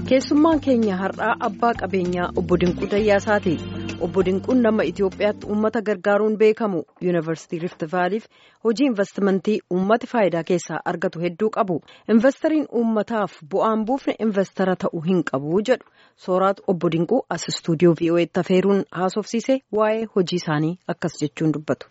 keessummaan keenya har'aa abbaa qabeenyaa obbo Dinquu Dayyaasaati. Obbo Dinquun nama Itoophiyaatti uummata gargaaruun beekamu yuunivarsiitii Rift Vaaliif hojii investimentii uummati faayidaa keessaa argatu hedduu qabu. Investariin uummataaf bu'aan buufne investara ta'uu hin qabu jedhu sooraatu obbo Dinquu as istuudiyoo VOA'tti afeeruun haasofsiise waa'ee hojii isaanii akkas jechuun dubbatu.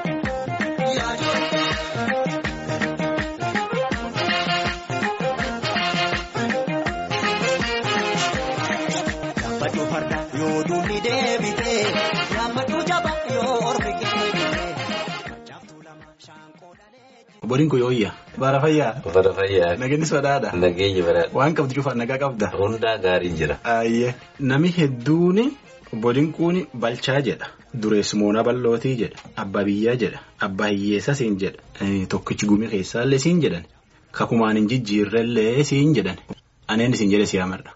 Obbo Dinquu yooyya. Bara fayyaa. Bara fayyaa. Nageenyi sodaadha. Nageenyi bara. Waan qabdu cufaan nagaa qabda. Hundaa gaariin jira. Ayyee nami hedduun obbo Dinquun balchaa jedha. Dureessumoonaa bal'ootii jedha. Abbaa biyyaa jedha. Abbaa hiyyeessaa siin jedha. Tokkichi gumii keessaallee siin jedhan. Kakumaan hin jijjiirrellee siin jedhan. Aneen isin jedhe si amarra.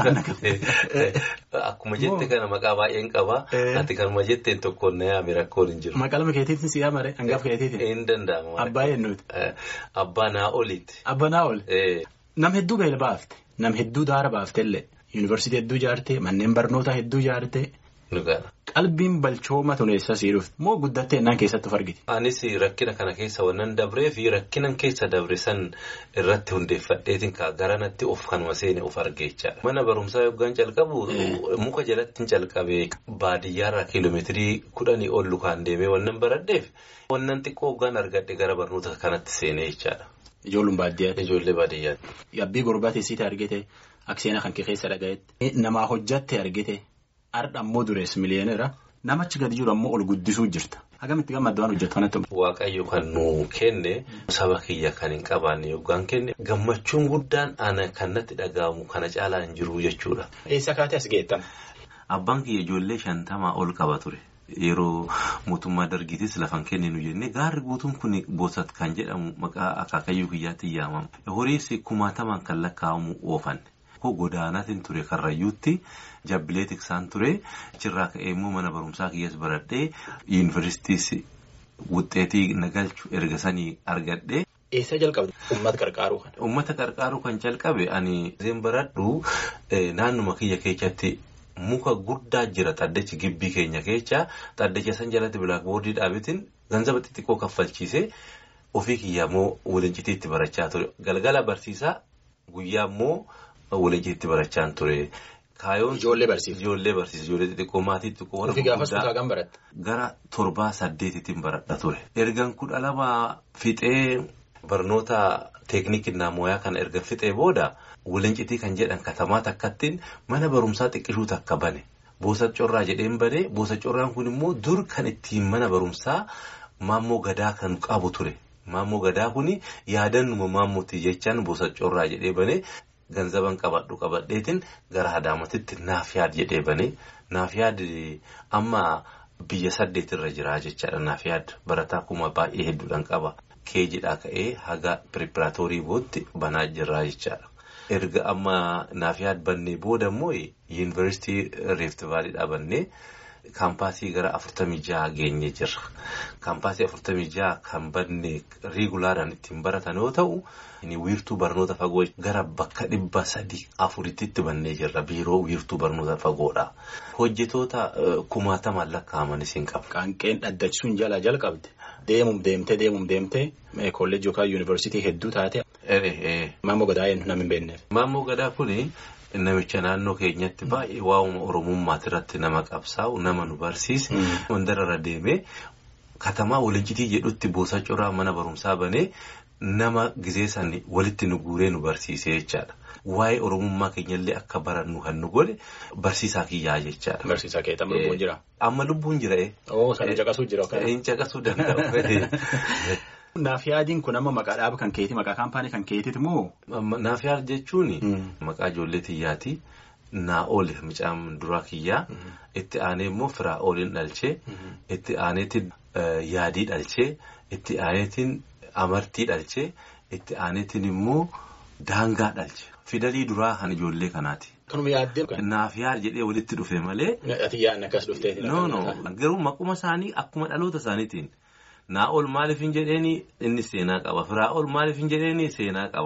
Akkuma jette kana maqaa baay'een qaba. Ati kanuma jetteen tokkoon na yaame rakkoon hin jiru. Maqaa lama keetiitiin si amare hangafa keetiitiin. Hin danda'amu. Abbaa eenyuuti. Abbaa naa oliiti. Abbaa naa oli. Nam hedduu beela baafte. Nam hedduu daara baaftellee. Yuunivarsiitii hedduu ijaarte. Manneen barnootaa hedduu ijaarte. Qalbiin balchooma tuneessa sii dhufte. Moo guddattee innaan keessatti of argite. Anis rakkina kana keessa wannan dabree fi rakkinan keessa dabre san irratti hundeeffadheetiin garanatti of kanuma seene of argeechaadha. Mana barumsaa yoggaan calqabu muka jalatti hin calqabee baadiyyaarraa kiiloomeetirii kudhanii ol lukaan deemee wannan baradheef wannan xiqqoo hoggaan argadhe gara barnoota kanatti seenee jechaadha. Ijoolluun baadiyyaati. Ijoollee baadiyyaati. Yabbii gurbaa teessite argite akseenaa kan kee keessa dhagayetti. Namaa hojjatte argite. Har'a ammoo dureessi miliyoonera namachi gadi jiru ammoo ol guddisuu jirta. Hagamitti gammaddu waan hojjetu kanatti. Waaqayyo kan nu kenne saba kiyya kan hin qabaanne yoggaan kenne gammachuun guddaan ana kan natti dhaga'amu kana caalaa hin jiru jechuudha. Eessa kaatee as geettan? Abbaan kiyya ijoollee shantamaa ol qaba ture. Yeroo mootummaa dargiitis lafan kenninu jennee gaarri guutuun kun boosat kan jedhamu maqaa akaakayyuu kiyyaatti yaamama. Horiis kumaatamaan kan lakkaa'amu oofanne. Godaanaatiin ture karrayyuutti jabbilee tiksaan ture achirraa ka'ee immoo mana barumsaa kiyyas baradhee yuunivarsiitiis wuxxeetii nagalchu erga sanii argadhee. Eessa jalqabde uummata qarqaaruu kan? Uummata qarqaaruu kan jalqabe ani seen baradhu naannuma kiyya keessatti muka guddaa jira xaddachi gibbii keenya keessa xaddacha san jalatti bilaakboordii dhaabetiin ganzaba xixiqqoo kaffalchiisee ofii kiyya immoo walincitiitti barachaa ture galgala barsiisaa guyyaa immoo. Walincitiitti barachaa ture. Kaayoon ijoollee barsiisa. Ijoollee barsiisa. Ijoollee xixiqqoo maatii xixiqqoo warra gurguddaa. Gaafas kutaa kan baratte. Gara torbaa saddeetitiin baradha ture. Ergan kudha lama fixee barnoota teeknikii naamooyaa kana erga fixee booda walincitii kan jedhan katamaa takkattiin mana barumsaa xiqqishuu takka bane. Boosa corraa jedheen bane boosa corraan kun immoo dur kan ittiin mana barumsaa maammoo gadaa kan qabu ture. Maammoo gadaa kun yaadannuma maammooti jechaan boosa corraa jedhee bane. Ganzaban qabadhu qabadheetiin gara Adaamatitti naaf yaad jedhee banee naaf yaad amma biyya saddeetirra jira jechaadha naaf yaad barataa kuma baay'ee hedduudhaan qaba. Keejidhaa ka'ee haga piriipiraatoorii bootti banaa jirra jechaadha. Erga amma naaf yaad bannee booda immoo yuunivarsiitii Rift Vaaliidhaa bannee kaampaasii gara afurtamii jaha geenye jirra. Kaampaasii afurtamii jaha kan banne riigulaadhaan ittiin baratan yoo ta'u. wiirtuu barnoota fagoo gara bakka dhibba sadii afuritti bannee jirra biiroo wiirtuu barnoota fagoodha. Hojjetoota kumaatamaan lakkaa'amanis hin qabu. Qaanqeen dhaddachisuun jalaa jalqabde deemum deemtee deemum deemtee kolleejii yookaan yuunivarsiitii hedduu taate. Maammoo gadaa eenyu nama hin beekneef. Maammoo gadaa kuni namicha naannoo keenyatti baay'ee waa'uma oromummaati irratti nama qabsaa'u nama nu barsiise. Wandarra deemee katamaa walincitii jedhutti boosa coraa mana barumsaa banee. Nama gizee san walitti nu guuree nu barsiisee jechaadha. Waa'ee oromummaa keenyallee akka barannu kan nu godhe barsiisaa kiyyaa jechaadha. Barsiisaa kee amma lubbuun jira. Amma lubbuun jira ee. Oo sana caqasuu jira. Hin caqasuu danda'u. Naaf yaadiin kun amma maqaa dhaaba kan keeti maqaa kaampaanii kan keetiiti moo. Naaf yaad jechuun maqaa ijoollee xiyyaati. Naa oole mucaan duraa kiyyaa. Itti aanee immoo firaa ooliin dhalchee. Itti aaneetiin yaadii dhalchee. Itti aaneetiin. Amartii dhalchee itti aaneetiin immoo daangaa dhalche fidalii duraa kan ijoollee kanaati. Kanuma yaaddee. Naaf yaad jedhee walitti dhufe malee. Ati yaadni akkas dhuftee. No no garuu maquma isaanii akkuma dhaloota isaaniitiin naa ol maaliif hin jedheeni inni seenaa qaba firaa ol maaliif hin jedheeni seenaa qaba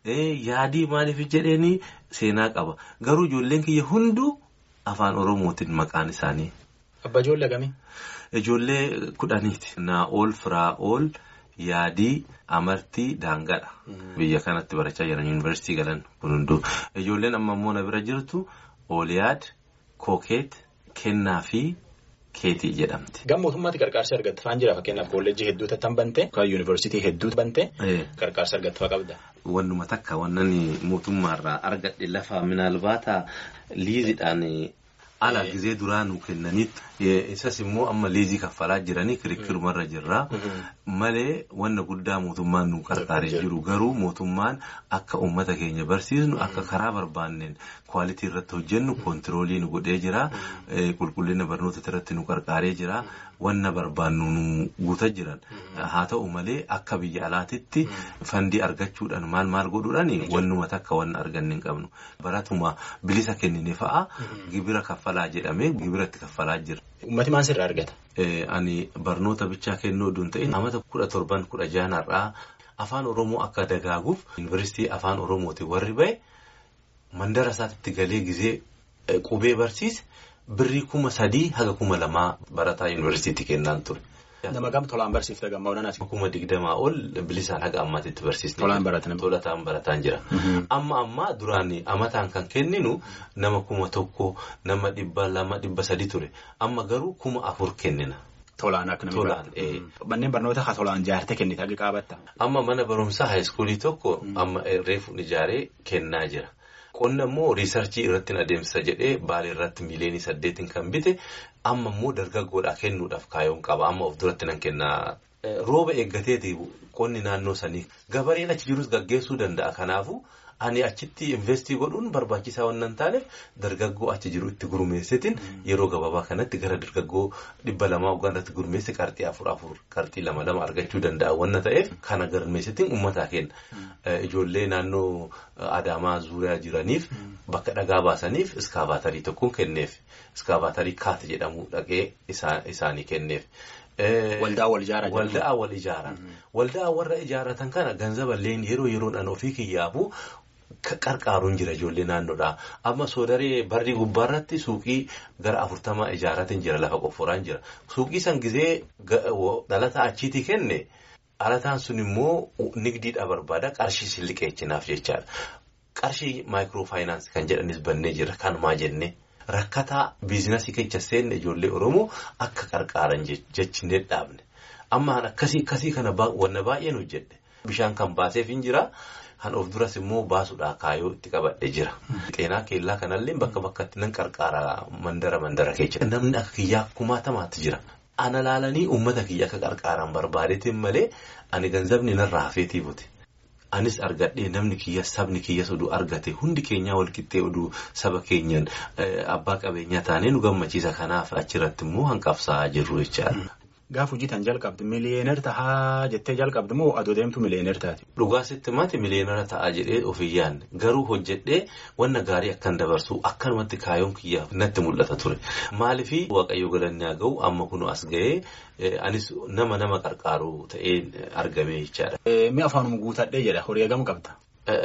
yaadii maaliif jedheeni seenaa qaba garuu ijoolleen kiyya hunduu afaan oromootiin maqaan isaanii. Abba ijoollee kamii? Ijoollee kudhaniiti. Naa'ol Firaa'ol yaadii amartii daangadha. Biyya kanatti barachaa jiran yuunivarsiitii galan kun hunduu. Ijoolleen amma immoo na bira jirtu Ooliyaad, Kookeet, Kennaa fi Keetii jedhamti. Gama mootummaatti qarqaarsa argatte faan jira fakkeenyaaf kolleejjii hedduu tattan bante yookaan yuunivarsiitii hedduu bante qarqaarsa argatte faa qabda. Wannuma takka wannan mootummaarraa argadhe lafa minaalbaata liiziidhaan ala gizee duraa nu kennanitti isas immoo amma liizii kaffalaa jiranii kirikkirumarra jirra malee wanna guddaa mootummaan nu qarqaaree jiru garuu mootummaan akka uummata keenya barsiisnu akka karaa barbaanneen kwaalitii irratti hojjennu koontiroolii nu godhee jira qulqullina barnoota irratti nu qarqaaree jira wanna barbaannu nu guutaa jiran haa ta'u malee akka biyya alaatitti fandii argachuudhaan maal maal godhuudhaan wannuma takka wanna arganne hin qabnu baratuma bilisa kennine fa'a gibira kaffalaa jedhamee gibiratti kaffalaa jira. Uummati maal sirraa argata? Ani barnoota bichaa kennuu osoo hin ta'in amata kudha torban kudha jaanarraa afaan Oromoo akka dagaaguuf yuunivarsiitii afaan Oromootiin warri ba'e mandara isaatti galee gizee qubee barsiise birrii kuma sadii haga kuma lamaa barataa yuunivarsiitii kennaan ture. Nama gam tolaan barsiifte gammaa onanaati. Kuma digdamaa ol bilisaan haga ammaatitti barsiisne. Tolaan baratan. Tolataan barataan jira. Amma ammaa duraan amataan kan kenninu nama kuma tokko nama dhibba lama dhibba sadi ture. Amma garuu kuma afur kennina. Tolaan akka namni Tolaan. Manneen barnoota haa tolaan ijaarte kennite hagi qaabatta. Amma mana barumsaa haayiskuulii tokko amma reefu ijaaree kennaa jira. Qonna immoo riisarchii irratti adeemsisa jedhee baalee irratti miiliyoonii saddeetiin kan bite amma immoo dargaggoodhaa kennuudhaaf kaayoon qaba amma of duratti nan kennaa. Rooba eeggateeti qonni naannoo sanii gabareen achi jirus gaggeessuu danda'a kanaafu ani achitti investii godhuun barbaachisaa waan hin taaneef dargaggoo achi jiru itti gurmeessitiin yeroo gabaabaa kanatti gara dargaggoo dhibba lamaa waggaatti gurmeessi qarxii afur afur qarxii lama lama argachuu danda'a waan ta'eef kana gurmeessitiin uummataa kenna. Ijoollee naannoo Adaamaa Zuuriyaa jiraniif bakka dhagaa baasaniif iskaabaatarii tokkoon kenneef iskaabaatarii kaate jedhamu dhaqee isaanii kenneef. Waldaa wal ijaaraa Waldaa wal ijaaran. Waldaa warra ijaaratan kana ganzaballeen yeroo yeroodhaan ofii kiyyaafu qarqaaruun jira ijoollee naannoodhaa. Amma soodaree barrii gubbaarratti suuqii gara afurtamaa ijaaratiin jira lafa qofforaan jira. Suuqii san gizee dhalataa achiitii kenne dhalataan sun immoo nigdiidhaa barbaada qarshii silliqeechinaaf jechaadha. Qarshii maayikiroofaayinaansi kan jedhanis bannee jira kanumaa jennee. Rakkataa biizinasii keessa seenne ijoollee Oromoo akka qarqaaran jechinee dhaabne. Amma akkasii akkasii kana wanna baay'een hojjedhe. Bishaan kan baaseef hin jira. Kan of duras immoo baasuudhaa kaayoo itti qabadhe jira. Xeenaa keellaa kanallee bakka bakkatti nan qarqaara mandara mandara keessa. Namni akka kiyyaa kumaatamaatti jira. Ana laalanii uummata kiyya akka qarqaaran barbaadeetiin malee ani ganzabni narraa hafeetii buti. Anis argadhee namni kiyya sabni kiyyas oduu argate hundi keenyaa walqixxee oduu saba keenyaan abbaa qabeenyaa taanee nu gammachiisa kanaaf achirratti immoo hanqabsaa jirru jechaadha. Gaaf hojii tan jalqabde miliyeener tahaa jettee jalqabde moo adoo deemtu miliyeener taati? Dhugaasitti mati miliyeenera ta'aa jedhee ofii yaadne garuu hojjedhee wanna gaarii akkan dabarsu akkanumatti kaayoon kiyyaaf natti mul'ata ture. Maaliifii waaqayyo galanni haa ga'u amma kun as ga'ee anis nama nama qarqaaru ta'ee argame jechaadha. Mi afaanuma guutadhee jedha horii hagam qabda?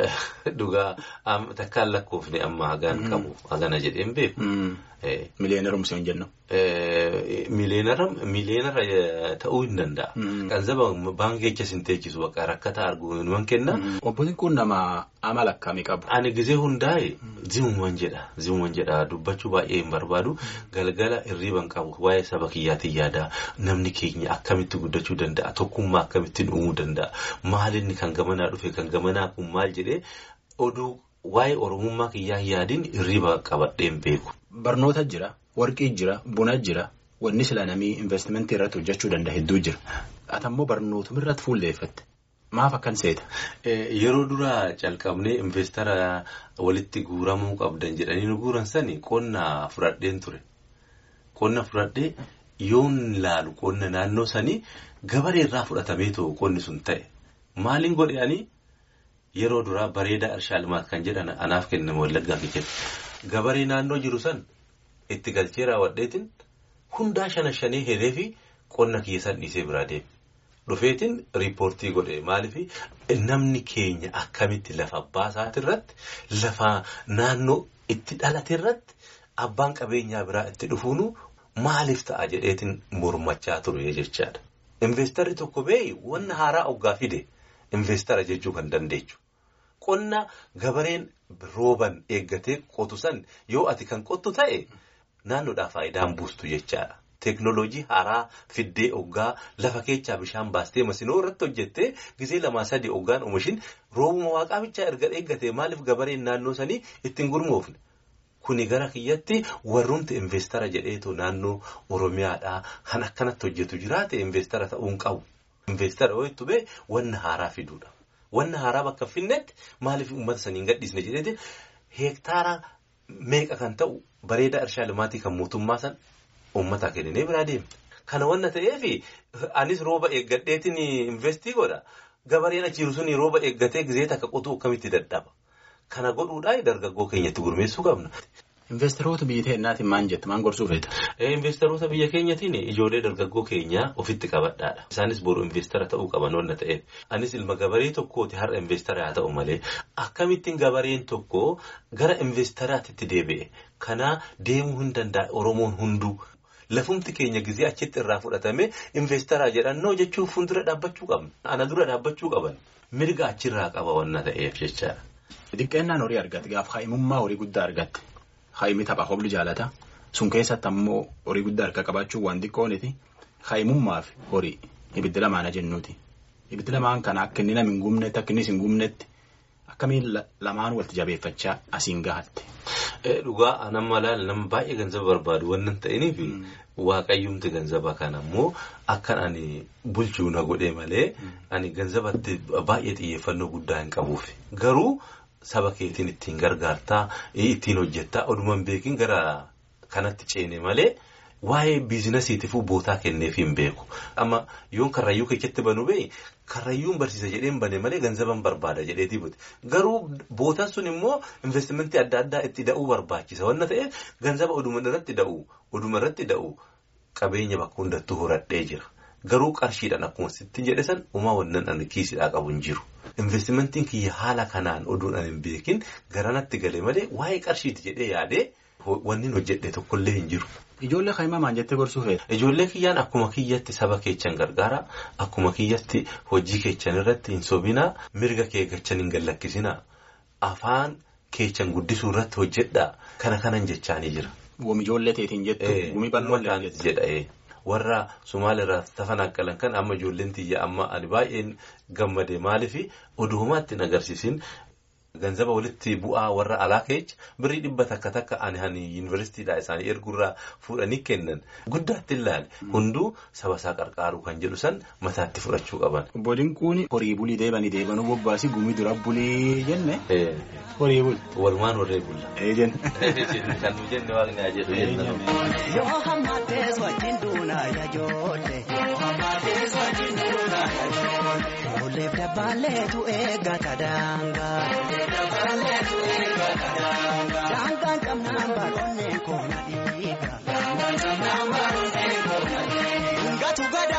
Dhugaa takkaan lakkoofne amma hagaan qabu hagana jedheen beeku. Miliyeenerumsi hin jennu. Miliyeenara ta'uu hin danda'a. Ganzaba baankii keessa hin teechisu bakka rakkataa arguu numan kenna. Obbo Xiqqoon nama amala akkamii qabu? Ani gizee hundaa'e zimuman jedha. Zimuman jedha dubbachuu baay'ee hin barbaadu. Galgala hirriiban qabu waa'ee saba kiyyaatiin yaada. Namni keenya akkamitti guddachuu danda'a? Tokkummaa akkamittiin uumuu danda'a? Maalinni kan gamanaa dhufe kan gamanaa kun maal jedhee oduu waa'ee oromummaa kiyyaa yaadiin hirriiba qabadheen beeku. Barnoota jira, warqii jira, buna jira, wanni sila namii investimentii irratti hojjechuu danda'a hedduu jira. Atammoo barnootuma irratti fuulleeffatte. Maaf akkan seeta? Yeroo duraa calqabnee investara walitti guuramuu qabdan jedhanii nu guuran sani qonna fudhadheen ture. Qonna fudhadhee yoon laalu qonna naannoo sanii gabaree irraa fudhatamee ta'u qonni sun ta'e. Maaliin godhanii yeroo duraa bareedaa Irshaa Limaat kan jedhan anaaf kenname wallaggaa keessatti. Gabaree naannoo jiru san itti galchee raawwadheetiin hundaa shana shanee hiree fi qonna kiyya san dhiisee biraa deeme. dhufeetiin riippoortii godhe maaliif namni keenya akkamitti lafa abbaa isaati irratti lafa naannoo itti dhalate irratti abbaan qabeenyaa biraa itti dhufuunu maaliif ta'a jedheetiin mormachaa ture jechaadha. Investarri tokko beeyi wanna haaraa oggaa fide investara jechuu kan dandeechu. Qonna gabareen rooban eeggatee qotu san yoo ati kan qottu ta'e naannoodhaa faayidaan buustu jechaadha. Teeknooloojii haaraa fiddee oggaa lafa keechaa bishaan baastee masinoo irratti hojjettee gisee lamaa sadii oggaan oomishin roobuma waaqaa bichaa erga eeggatee maaliif gabareen naannoo sanii ittiin gurmoofne. Kuni gara kiyyatti warrumti investara jedheetu naannoo Oromiyaadhaa kan akkanatti hojjetu jiraate investara ta'uu hin qabu. Investara yoo itti bee wanna haaraa fiduudha. Wanna haaraa bakka finnetti maaliif uummata sanii hin gadhiisne jedheeti heektaara meeqa kan ta'u bareedaa irshaa limaatii kan mootummaa san uummataa kenninee biraa deemte. Kana wanna ta'eef anis rooba eeggadheetiin investii godha. Gabareen achiiru sun rooba eeggatee gisee takka qotuu akkamitti dadhaba. Kana godhuudhaan dargaggoo keenyatti gurmeessuu qabna. Investeroota biyya keenyaatiin maal jettu maal gorsuu feeta? Investeroota biyya keenyatiin ijoollee dargaggoo keenyaa ofitti qabadhaadha. Isaanis boru investara ta'uu qaban wanna ta'eef. Anis ilma gabaree tokkooti har'a investara haa ta'u malee akkamittiin gabareen tokko gara investaraatti deebi'e. Kana deemuu hin danda'a Oromoon hunduu. Lafumti keenya gisee achitti irraa fudhatame investaraa jedhannoo jechuun fuuldura dhaabbachuu qabna. Ana dura dhaabbachuu qaban. Mirga achirraa qaba wanna ta'eef jechaadha. Xiqqeennaan horii argatte gaafa haa'imummaa horii guddaa argatte haa'imni tapha hobli jaalata sun keessatti ammoo horii guddaa harka qabaachuun waan xiqqooniti haa'imummaa fi horii ibiddi lamaana jennuuti ibiddi lamaan kana akka inni nama hin gumnetti akka innis hin gumnetti akkamiin lamaan walitti jabeeffachaa asiin gahatte. Dhugaa nama laala nama baay'ee ganzaba barbaadu waan ta'iniif waaqayyumti ganzaba kana ammoo akkan ani bulchuu na godhe malee ani ganzabatti baay'ee xiyyeeffannoo guddaa hin qabuuf garuu. Saba keetiin ittiin gargaartaa ittiin hojjettaa odumaan beekin gara kanatti ceene malee waa'ee biizinasiitiifuu bootaa kenneef hin beeku. Amma yoon karrayyuu keessatti banu bee karrayyuun barsiisa jedheen bane malee ganzaban barbaada jedheetii buti. Garuu bootaan sun immoo investimentii adda addaa itti da'uu barbaachisa. Wanna ta'eef ganzaba oduma irratti da'u oduma irratti da'u qabeenya bakka hundattuu horadhee jira. Garuu qarshiidhaan akkuma sitti jedhe san uumaa wannan ani kiisidhaa qabu hin jiru. Investimentiin kiyya haala kanaan oduun ani hin beekin garanatti galee malee waa'ee qarshiiti jedhee yaadee wanni hojjedhe tokkollee hin jiru. Ijoollee kaa'imaa maal jettee gorsuu feeta? Ijoollee kiyyaan akkuma kiyyatti saba keechan gargaara. Akkuma kiyyatti hojii keechan irratti hin sobinaa. Mirga kee gachan hin gallakkisinaa. Afaan keechan guddisuu irratti hojjedhaa. Kana kanan jechaanii jira. Gumi ijoollee teetiin jettu gumi bal'oollee jedha. warra Somaaliirraa tafan akkalan kan amma ijoolleen tiyya amma ani baay'een gammade maaliif oduumaatti hin agarsiisin ganzaba walitti bu'aa warra alaa keech birrii dhibba takka takka ani hani yuunivarsiitiidhaa isaanii erguurraa fuudhanii kennan guddaatti ilaale hunduu saba isaa qarqaaruu kan jedhu san mataatti fudhachuu qaban. Boodiin kun horii bulii deebanii deebanuu bobbaasii gumii dura bulii jenne. Horii buli. Walumaan horree bulla. Ee jenne. Kan nu jenne waaqni haa jedhu jenna. Yoo hammatees wajjin duunaa yaajoolle. Yoo hammatees wajjin duunaa yaajoolle. Olleef dabbaaleetu eeggata daangaa. Olleef dabbaaleetu eeggata daangaa. Daangaan qabnaan baroonnee koona dhiiga. Daangaan qabnaan baroonnee koona dhiiga. Gatu gada